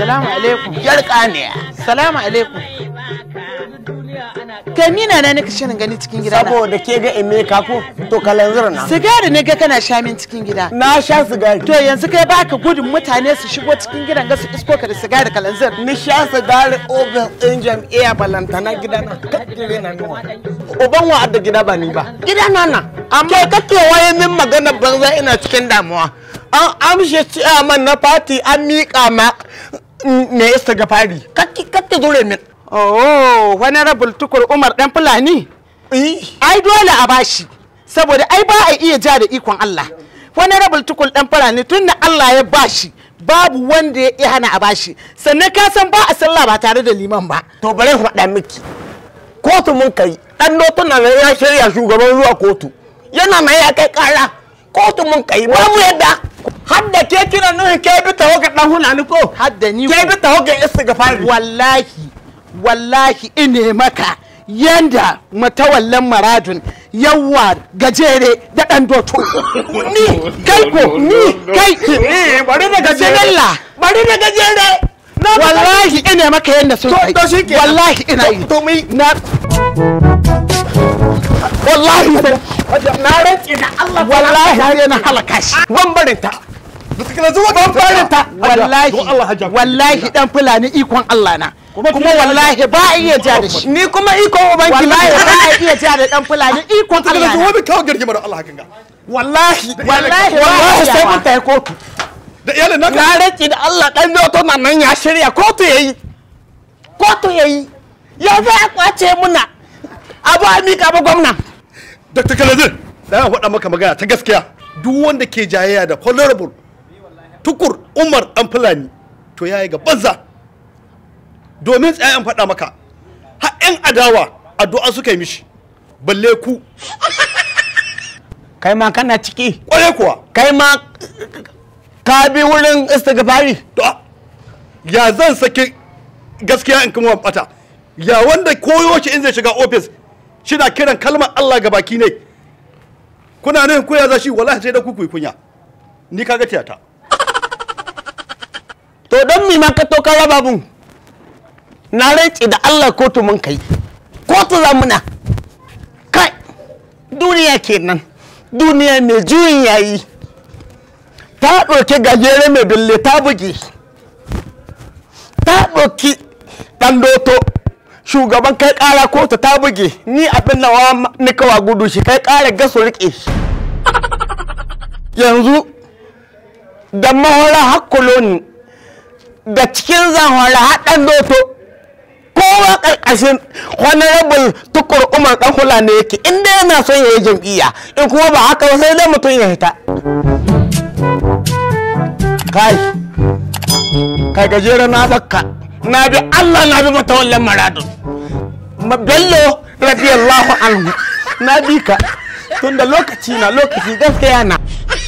salamu alaikum yar kaniya salamu alaikum kai ni na nika shirin gani cikin gida na saboda ke ga emeka ko to kalanzir na sigari ne ga kana sha min cikin gida na sha sigari to yanzu kai baka gudun mutane su shigo cikin gidan ga su isko ka da sigari kalanzir ni sha sigari ofis ɗin jam'iyya balantana gida na kakkire na nawa uban wa adda gida ba ni ba gida na na amma kake waye min magana banza ina cikin damuwa an amshe ciyaman na fati an miƙa ma me isa ga fari kake zure min oh honorable tukur umar dan fulani ai dole a bashi saboda ai ba a iya ja da ikon Allah honorable tukur dan fulani tunda Allah ya bashi babu wanda ya iya hana a bashi sannan ka san ba a sallah ba tare da liman ba to bare faɗa miki kotu mun kai dan notuna na ya shirya shugaban zuwa kotu yana mai ya kai kara kotu mun kai ba mu yadda hadda ke kira nuhin ke bi tawo ga dan hulani ko hadda ni ke bi tawo ga istighfar wallahi wallahi ine maka yanda matawallan maradun yawa gajere da dan doto ni kai ko ni kai bari da gajere bari da gajere wallahi ina maka yanda sun kai to shi ke wallahi ina yi to mi na wallahi na rantsi da Allah wallahi har yana halaka shi ban barin ta ban barin ta wallahi wallahi dan fulani ikon Allah na kuma wallahi ba a iya ja da shi ni kuma ikon ubanki wallahi ba a iya ja da dan fulani ikon Allah na wani kawo girgimar Allah hakan ga wallahi wallahi wallahi sai ba mun tayi kotu da iyalin naka na rantsi da Allah dan noto na nan ya shirya kotu yayi kotu yayi ya za a kwace muna abu a mika ba gwamna Dr. Kalazir da ya faɗa maka magana ta gaskiya duk wanda ke jayayya da honorable tukur Umar dan Fulani to yayi ga banza domin tsayan faɗa maka har 'yan adawa addu'a suka yi mishi balle ku kai ma kana ciki kware kuwa kai ma ka bi wurin istighfari to ya zan saki gaskiya in kuma bata ya wanda koyo shi in zai shiga ofis shina kiran kalmar Allah ga baki ne kuna nan koya za shi wallahi sai da ku kuyi kunya ni kaga tiyata to don mi ma ka to ka raba mun na rantsi da Allah kotu mun kai kotu za muna kai duniya kenan duniya mai juyin yayi ta ɗauki gajere mai bille ta buge ta ɗauki ɗan doto shugaban kai ƙara kotu ta buge ni abin nawa ni kawa gudu shi kai ƙara gaso riƙe shi yanzu da mahora hakkulo ni da cikin zanhora haɗan doto kowa ƙarƙashin honorable tukur umar ɗan hula ne yake inda yana son ya yi jam'iyya in kuma ba haka ba sai dai mutum ya hita kai kai gajere na bakka na bi allah na bi matawallan maradun Ma- bello radiyallahu anhu na bi ka tunda lokaci na lokaci gaskiya na